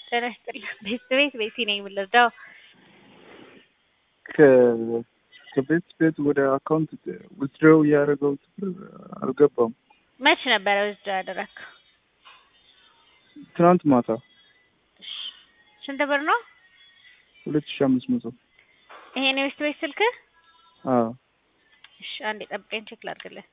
ጤና ይስጥልኝ። ቤት ቤት ቤቲ ነኝ የምንረዳው ከቤት ቤት ወደ አካውንት ዊዝድሮው እያደረገው ብር አልገባም። መች ነበረ ውስጥ ያደረግከው? ትናንት ማታ ስንት ብር ነው? ሁለት ሺህ አምስት መቶ ይሄን የቤት ቤት ስልክ? አዎ እሺ አንዴ ጠብቀኝ ቼክ ላድርግልህ።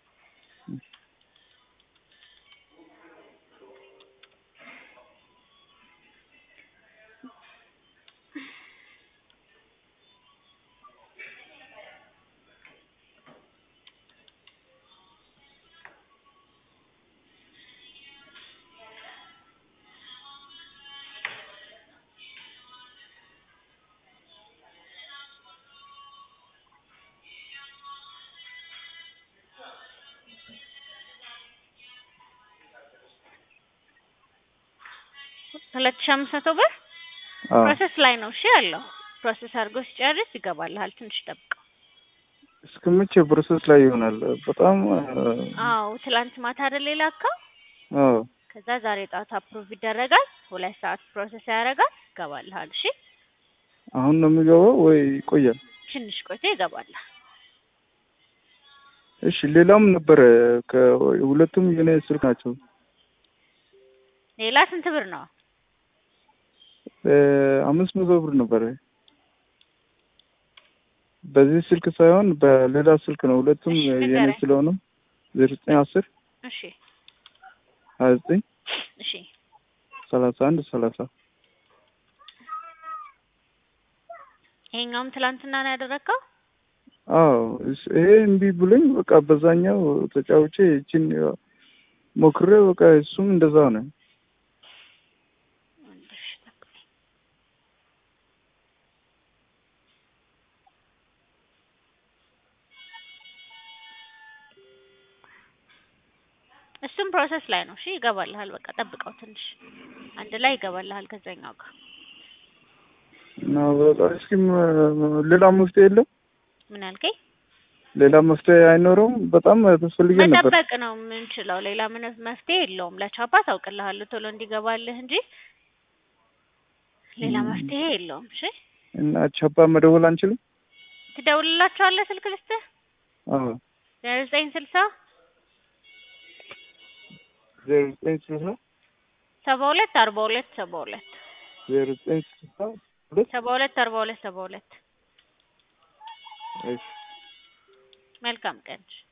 ሁለት ሺህ አምስት መቶ ብር አዎ ፕሮሰስ ላይ ነው። እሺ ያለው ፕሮሰስ አድርጎ ሲጨርስ ይገባልሃል። ትንሽ ጠብቀው። እስከ መቼ ፕሮሰስ ላይ ይሆናል? በጣም አዎ ትላንት ማታ አይደል የላከው? አዎ ከዛ ዛሬ ጠዋት አፕሩቭ ይደረጋል። ሁለት ሰዓት ፕሮሰስ ያደርጋል። ይገባልሃል። እሺ አሁን ነው የሚገባው ወይ ይቆያል? ትንሽ ቆይቶ ይገባልሃል። እሺ ሌላም ነበረ ከሁለቱም የኔ ስልክ ናቸው። ሌላ ስንት ብር ነው? አምስት መቶ ብር ነበረ። በዚህ ስልክ ሳይሆን በሌላ ስልክ ነው። ሁለቱም እሺ፣ የኔ ንገረኝ። ስለሆነ ዜሮ ዘጠኝ አስር እሺ ሀያ ዘጠኝ እሺ ሰላሳ አንድ ሰላሳ ይሄኛውም ትላንትና ነው ያደረግከው? አዎ እስ- ይሄ እምቢ ብሎኝ በቃ በዛኛው ተጫውቼ እችን ሞክሬ በቃ እሱም እንደዛ ነው። እሺ፣ ጠብቀኝ። እሱም ፕሮሰስ ላይ ነው። እሺ ይገባልሃል። በቃ ጠብቀው ትንሽ አንድ ላይ ይገባልሃል ከዛኛው ጋር እና በቃ እስኪ ም- ሌላ መፍትሄ የለም? ምን ያልከኝ? ሌላ መፍትሄ አይኖረውም? በጣም ተስፈልገን ነበር። መጠበቅ ነው የምንችለው። ሌላ ምን መፍትሄ የለውም። ለቻፓ ታውቅልሃለሁ ቶሎ እንዲገባልህ እንጂ ሌላ መፍትሄ የለውም። እሺ እና ቻፓ መደወል አንችልም? ትደውልላቸዋለህ። ስልክ ልስጥህ አዎ ዜሮ ዘጠኝ ስልሳ ዜሮ ዘጠኝ ስልሳ ሰባ ሁለት አርባ ሁለት ሰባ ሁለት ዜሮ ዘጠኝ ስልሳ ሁለት ሰባ ሁለት አርባ ሁለት ሰባ ሁለት እሺ መልካም ቀን።